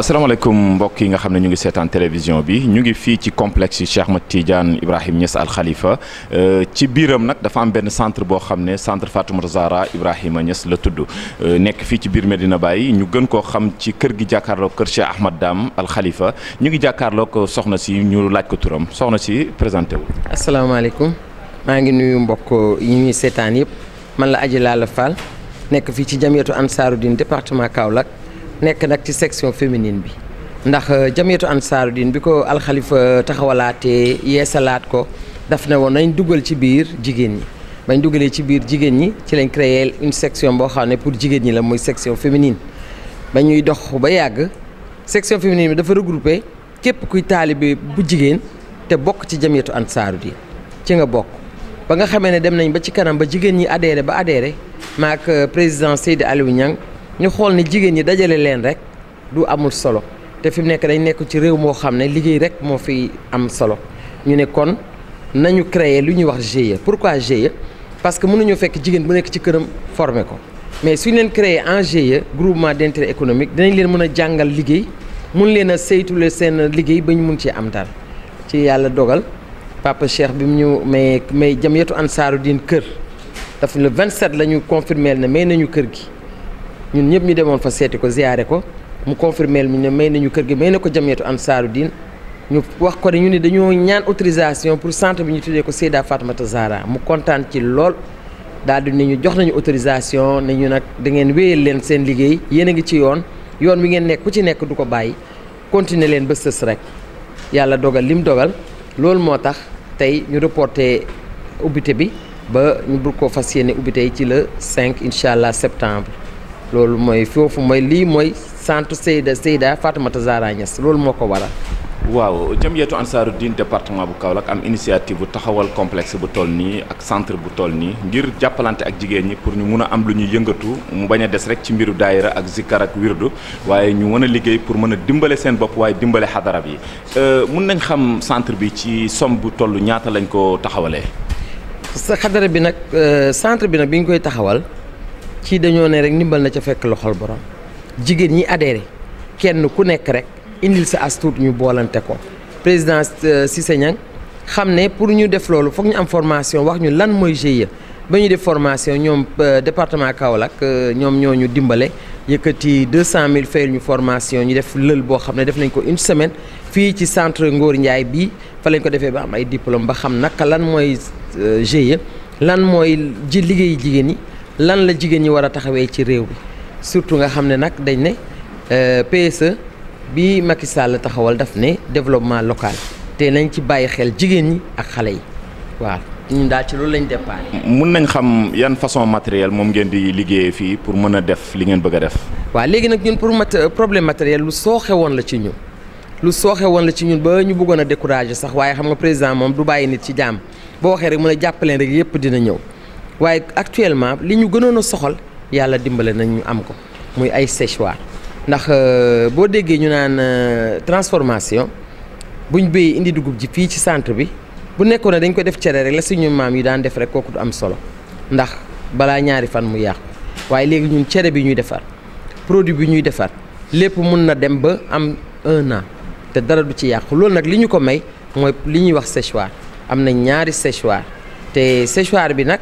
asalaamaaleykum mbokk yi nga xam ne ñu ngi seetaan télévision bi ñu ngi fii ci complexe Cheikh Ahmed Tidiane Ibrahim Niass Al Khalifa ci biiram nag dafa am benn centre boo xam ne centre Fatoumata Zahra Ibrahima Niass la tudd nekk fii ci biir Medina Baye ñu gën koo xam ci kër gi jàkkaarloog kër Cheikh Ahmad Dame Al Khalifa ñu ngi jàkkaarloog soxna si ñu laaj ko turam soxna si présenté wu. asalaamaaleykum maa ngi nuyu mbokk yi ñuy seetaan yëpp man la Adji Lalla Fall nekk fii ci jamiyatu Ansaarud-Din département Kaolack. nekk nag ci section féminine bi ndax jamiyatu Ansaarud-Din bi ko alxalifa taxawalaatee yeesalaat ko daf ne woon nañ dugal ci biir jigéen ñi bañ dugalee ci biir jigéen ñi ci lañ créé une section boo xam ne pour jigéen ñi la muy section féminine ba ñuy dox ba yàgg section féminine bi dafa regroupé képp kuy taalibe bu jigéen te bokk ci jamiyatu Ansaarud-Din ci nga bokk ba nga xamee ne dem nañ ba ci kanam ba jigéen ñi adhéré ba adhéré maak président Seydi Aliou Niang ñu xool ni jigéen ñi dajale leen rek du amul solo te fi mu nekk dañ nekk ci réew moo xam ne liggéey rek moo fi am solo ñu ne kon nañu créer lu ñuy wax GIE pourquoi GIE parce que mënuñoo fekk jigéen bu nekk ci këram former ko mais suñ leen créer en GIE groupement d'intérêt économique dinañ leen mën a jàngal liggéey mun leen a saytule seen liggéey ba ñu mun ci am dara ci yàlla dogal papa Cheikh bi mu ñu may may jamiyatu Ansaarud-Din kër daf le 27 la ñu confirmer ne may nañu kër gi ñun ñëpp ñu demoon fa seeti ko ziyaare ko mu confirmeel ñu ne may nañu kër gi may na ko jamiyatu Ansaarud-Din ñu wax ko ne ñu ne dañoo ñaan autorisation pour centre bi ñu tuddee ko Seyda Fatoumata Zahra mu kontaan ci lool daal di ne ñu jox nañu autorisation ne ñu nag da ngeen wéyal leen seen liggéey yéen a ngi ci yoon yoon wi ngeen nekk ku ci nekk du ko bàyyi continuer leen ba sës rek yàlla dogal lim dogal loolu moo tax tey ñu reporté ubbite bi ba ñu bëgg koo fas yéene ubbite yi ci le 5 incha allah septembre. loolu mooy foofu mooy lii mooy centre Seyda Seyda Fatoumata Zahra Niass loolu moo ko waral. waaw jamiyatu Ansaarud-Din département bu Kaolack am initiative bu taxawal complexe bu toll nii ak centre bu toll nii ngir jàppalante ak jigéen ñi pour ñu mun a am lu ñuy yëngatu mu bañ a des rek ci mbiru daayira ak zikkar ak wirdu waaye ñu mën a liggéey pour mën a dimbale seen bopp waaye dimbale xadara bi mun nañ xam centre bi ci somme bu toll ñaata lañ ko taxawalee. sa xadara bi nag centre bi nag bi ñu koy taxawal. ci dañoo ne rek ndimbal na ca fekk loxol borom jigéen ñi adhéré kenn ku nekk rek indil sa astuut ñu boolante ko président Cissé Niang xam ne pour ñu def loolu foog ñu am formation wax ñu lan mooy GIE ba ñu def formation ñoom département Kaolack ñoom ñoo ñu dimbale yëkkati 200000 fayal ñu formation ñu def lël boo xam ne def nañ ko une semaine fii ci centre Ngor Ndiaye bii fa lañ ko defee ba am ay diplôme ba xam naka lan mooy GIE lan mooy ji liggéeyi jigéen ñi. lan la jigéen ñi war a taxawee ci réew bi surtout nga xam ne nag dañ ne PSE bi Macky Sall taxawal daf ne développement local te nañ ci bàyyi xel jigéen ñi ak xale yi waaw ñun daal ci loolu lañ départ. mun nañ xam yan façon matériel moom ngeen di liggéeyee fii pour mën a def li ngeen bëgg a def. waaw léegi nag ñun pour mat problème matériel lu sooxe woon la ci ñun lu sooxe woon la ci ñun ba ñu bëggoon a décourager sax waaye xam nga président moom du bàyyi nit ci jaam boo waxee rek mën a jàppaleen rek yëpp dina ñëw. waaye actuellement li ñu gënoon a soxal yàlla dimbale nañ ñu am ko muy ay séchoir ndax boo déggee ñu naan transformation buñ béyee indi dugub ji fii ci centre bi bu nekkoon ne dañ ko def cere rek la suñu maam yi daan def rek kooku du am solo ndax balaa ñaari fan mu yàqu waaye léegi ñun cere bi ñuy defar produit bi ñuy defar lépp mun na dem ba am un an te dara du ci yàqu loolu nag li ñu ko may mooy li ñuy wax séchoir am na ñaari séchoir te séchoir bi nag.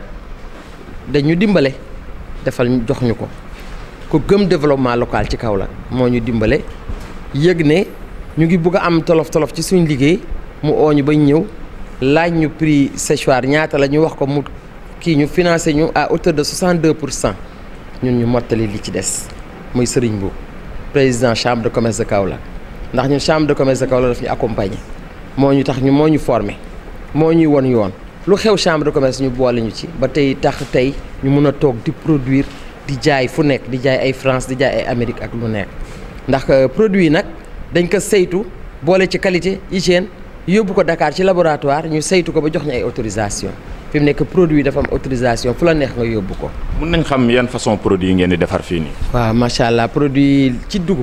dañu dimbale defal jox ñu ko ku gëm développement local ci Kaolack moo ñu dimbale yëg ne ñu ngi bugg a am tolof tolof ci suñ liggéey mu oo ñu bañ ñëw laaj ñu prix séchoir ñaata la ñu wax ko mu kii ñu financé ñu à hauteur de 62 pour cent ñun ñu mottali li ci des muy Serigne Mboup président chambre de commerce de Kaolack ndax ñun chambre de commerce de Kaolack daf ñu accompagner moo ñu tax ñu moo ñu formé moo ñuy won yoon. lu xew chambre de commerce ñu boole ñu ci ba tey tax tey ñu mun a toog di produire di jaay fu nekk di jaay ay France di jaay ay Amérique ak lu nekk ndax produit yi nag dañ ko saytu boole ci qualité hygiène yóbbu ko Dakar ci laboratoire ñu saytu ko ba jox ñu ay autorisation fi mu nekk produit dafa am autorisation fu la neex nga yóbbu ko. mun nañ xam yan façon produit yi ngeen di defar fii nii. waaw macha allah produit ci dugub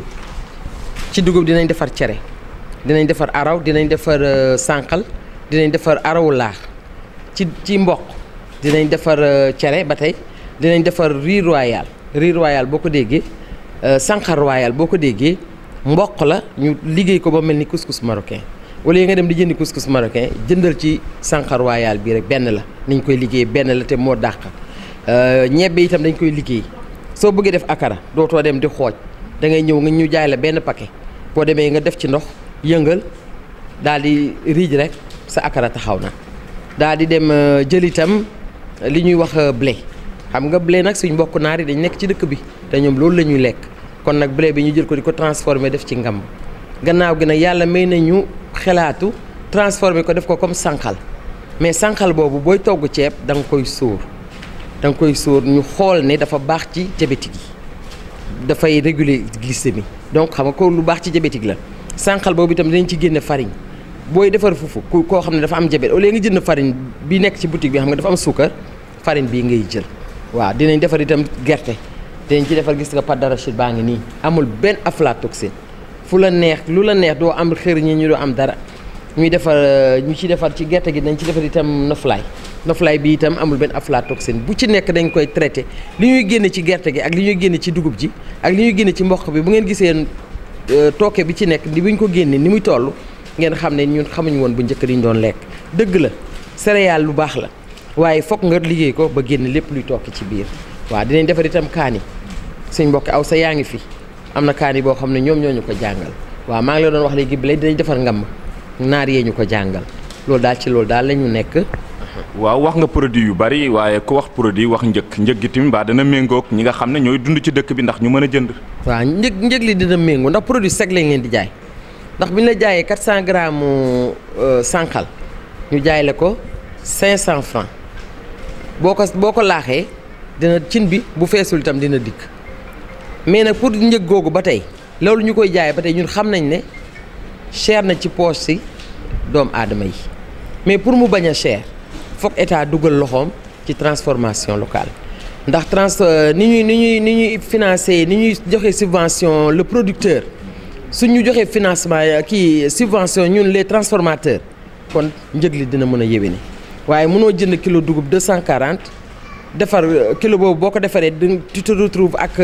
ci dugub dinañ defar cere dinañ defar araw dinañ defar sànqal dinañ defar arawu laax. ci ci mboq dinañ defar cere ba tey dinañ defar riz royal riz royal boo ko déggee sànqal royal boo ko déggee mboq la ñu liggéey ko ba mel ni couscous marocain wala nga dem di jëndi couscous marocain jëndal ci sànqal royal bi rek benn la niñ koy liggéey benn la te moo dàq ñebbe itam dañ koy liggéey soo bëggee def akara dootoo dem di xooj da ngay ñëw nga ñu jaay la benn paquet boo demee nga def ci ndox yëngal daal di riij rek sa akara taxaw na daal di dem jël itam li ñuy wax blé xam nga blé nag suñ mbokk naar yi dañ nekk ci dëkk bi te ñoom loolu la ñuy lekk kon nag blé bi ñu jël ko di ko transformé def ci ngamb gannaaw gi nag yàlla may nañu xelaatu transformé ko def ko comme sànqal mais sànqal boobu booy togg ceeb da nga koy sóor da nga koy sóor ñu xool ne dafa baax ci diabétique yi dafay réguler glycémie donc xam nga ko lu baax ci diabétique la sànqal boobu itam dinañ ci génne farine booy defar fufu ku koo xam ne dafa am diabète au lieu nga jënd farine bi nekk ci boutique bi xam nga dafa am suukar farine bii ngay jël waaw dinañ defar itam gerte dinañ ci defar gis nga pâte d'arachide baa ngi nii amul benn aflatoxine fu la neex lu la neex doo am xër ñi ñu doo am dara ñuy defar ñu ci defar ci gerte gi dañ ci defar itam noflaay noflaay bi itam amul benn aflatoxine bu ci nekk dañ koy traité li ñuy génne ci gerte gi ak li ñuy génne ci dugub ji ak li ñuy génne ci mboq bi bu ngeen gisee tooke bi ci nekk di bu ñu ko génne ni muy toll ngeen xam ne ñun xamuñu woon bu njëkk di ñu doon lekk dëgg la céréale lu baax la waaye fokk nga liggéey ko ba génn lépp luy tokki ci biir waaw dinañ defar itam kaani suñ mbokk aw sa yaa ngi fi am na kaani boo xam ne ñoom ñoo ñu ko jàngal waaw maa ngi la doon wax léegi bi dinañ defar ngam naar yee ñu ko jàngal loolu daal ci loolu daal la ñu nekk. waaw wax nga produit yu bari waaye ku wax produit wax njëg njëg gi tamit mbaa dana méngoog ñi nga xam ne ñooy dund ci dëkk bi ndax ñu mën a jënd. waaw njëg njëg li dina méngoo ndax produit sec lañ leen di jaay ndax bi ñu la jaayee 400 grammes sànqal ñu jaay la ko 500 francs boo ko boo ko laaxee dina cin bi bu feesul itam dina dikk mais nag pour njëg googu ba tey loolu ñu koy jaayee ba tey ñun xam nañ ne cher na ci poche si doomu aadama yi mais pour mu bañ a cher foog état dugal loxoom ci transformation locale ndax trans ni ñuy ni ñuy ni ñuy financer ni ñuy joxe subvention le producteur su ñu joxee financement kii subvention ñun les transformateurs kon njëg li dina mën a yéwéne waaye mënoo jënd kilo dugub 240 defar kilo boobu boo ko defaree tu te retrouves ak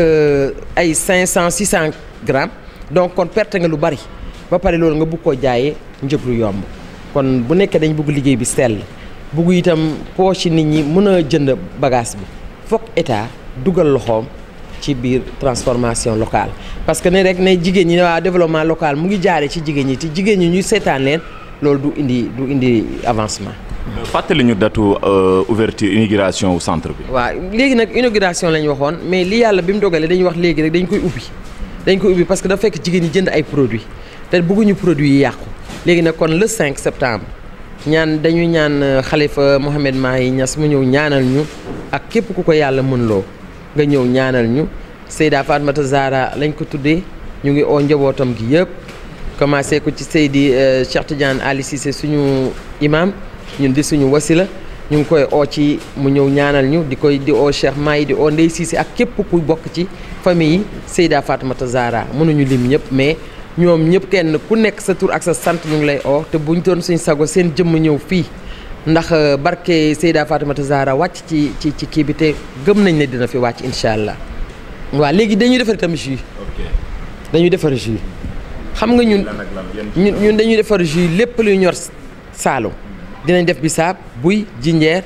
ay 500 600 grammes donc kon perte nga lu bari ba pare loolu nga bugg koo jaayee njëg lu yomb kon bu nekkee dañ bugg liggéey bi sell bugg itam poche nit ñi mën a jënd bagage bi fokk état dugal loxoom ci biir transformation locale parce que ne rek ne jigéen ñi ne waa développement local mu ngi jaare ci jigéen ñi te jigéen ñi ñuy seetaan leen loolu du indi du indi avancement. fàttali ñu datu ouverture inauguration wu centre bi. waaw léegi nag inauguration lañ waxoon mais li yàlla bi mu dogalee dañuy wax léegi rek dañ koy ubbi dañ koy ubbi parce que dafa fekk jigéen ñi jënd ay produits te bëgguñu produits yi yàqu léegi nag kon le 5 septembre ñaan dañuy ñaan xalifa Mohamed Mahi Niass mu ñëw ñaanal ñu ak képp ku ko yàlla mën loo nga ñëw ñaanal ñu Seyda Fatmata Zahra lañ ko tuddee ñu ngi oo njabootam gi yëpp commencé ko ci Seydi Cheikh Tidiane Ali Cissé suñu imam ñun di suñu wasila ñu ngi koy oo ci mu ñëw ñaanal ñu di koy di oo Cheikh Mahi di oo Ndey Cissé ak képp ku bokk ci famille yi Seyda Fatmata Zahra mënuñu lim ñëpp mais ñoom ñëpp kenn ku nekk sa tur ak sa sant ñu ngi lay oo te buñ doon suñ sago seen jëmm ñëw fii ndax barke Seyda Fatimata Zahra wàcc ci ci ci kii bi te gëm nañ ne dina fi wàcc incha allah waaw léegi dañuy defar itam jus dañuy defar jus xam nga ñun ñun ñun dañuy defar jus lépp luy ñor Saalum dinañ def bisaab buy jinjeer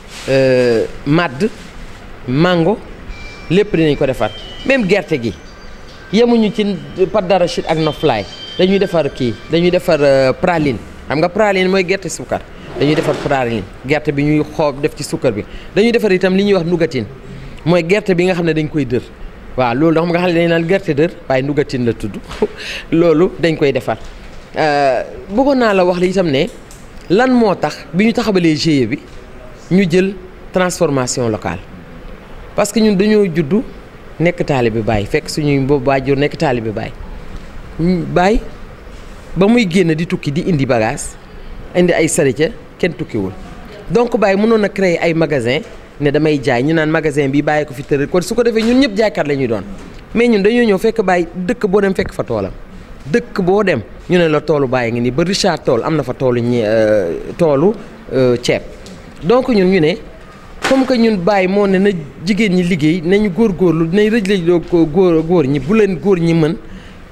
màdd mango lépp dinañ ko defar même gerte gi yemuñu ci pâte d'arachide ak noflaay dañuy defar kii dañuy defar praline xam nga praline mooy gerte suukar dañuy defar praline gerte bi ñuy xoob def ci suukar bi dañuy defar itam li ñuy wax nougatine mooy gerte bi nga xam ne dañ koy dër waaw loolu da xam nga xam ne dañ naan gerte dër waaye nougatine la tudd loolu dañ koy defar bëggoon naa la wax li itam ne lan moo tax bi ñu taxabalee GIE bi ñu jël transformation locale parce que ñun dañoo juddu nekk taalibe Baay fekk suñuy boobu waajur nekk taalibe Baay Baay ba muy génn di tukki di indi bagage indi ay sarica kenn tukkiwul donc Baay mënoon a créer ay magasin ne damay jaay ñu naan magasin bi bàyyi ko fi tëral kon su ko defee ñun ñëpp jaaykat la ñuy doon mais ñun dañoo ñëw fekk Baay dëkk boo dem fekk fa toolam dëkk boo dem ñu ne la toolu Baay ngi nii ba Richard Toll am na fa toolu ñi toolu ceeb donc ñun ñu ne comme que ñun Baay moo ne na jigéen ñi liggéey nañu góorgóorlu dinañ rëj lay doo ko góor góor ñi bu leen góor ñi mën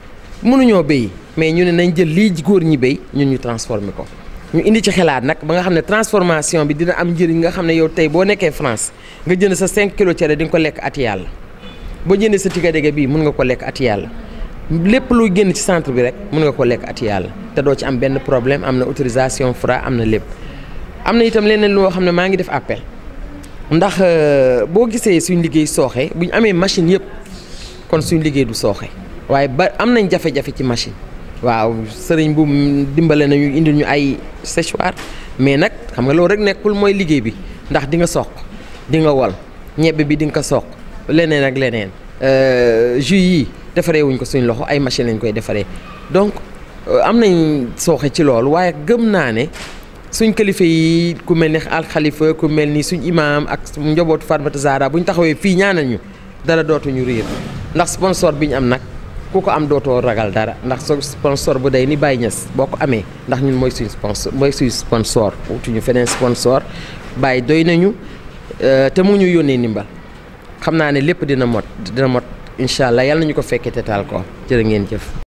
mënuñoo béy mais ñu ne nañ jël lii góor ñi béy ñun ñu transformer ko ñu indi ci xalaat nag ba nga xam ne transformation bi dina am njëriñ nga xam ne yow tey boo nekkee France nga jënd sa 5 kilos cere di nga ko lekk at yàlla boo jëndee sa tigadege bii mun nga ko lekk at yàlla lépp luy génn ci centre bi rek mun nga ko lekk at yàlla te doo ci am benn problème am na autorisation Fra am na lépp am na itam leneen loo xam ne maa ngi def appel ndax boo gisee suñ liggéey sooxe bu ñu amee machine yëpp kon suñ liggéey du sooxe waaye ba am nañ jafe-jafe ci machine waaw sëriñ bu dimbale nañu indil ñu ay séchoir mais nag xam nga loolu rek nekkul mooy liggéey bi ndax di nga soq di nga wol ñebbe bi di nga ko soq leneen ak leneen jus yi defaree wuñ ko suñ loxo ay machine lañ koy defaree donc am nañ sooxe ci loolu waaye gëm naa ne suñ kilifa yi ku mel ni alxalifa ku mel ni suñ imaam ak njabootu Fatmata Zahra bu ñu taxawee fii ñaanal ñu dara dootuñu réer ndax sponsor bi ñu am nag ku ko am dootoo ragal dara ndax so sponsor bu day ni Baye Niass boo ko amee ndax ñun mooy suñ sponsor mooy suñ sponsor wutuñu feneen sponsor Baye doy nañu te mu ñu yónnee ndimbal xam naa ne lépp dina mot dina mot incha allah yàlla nañu ko fekkee te taal ko jërë ngeen jëf.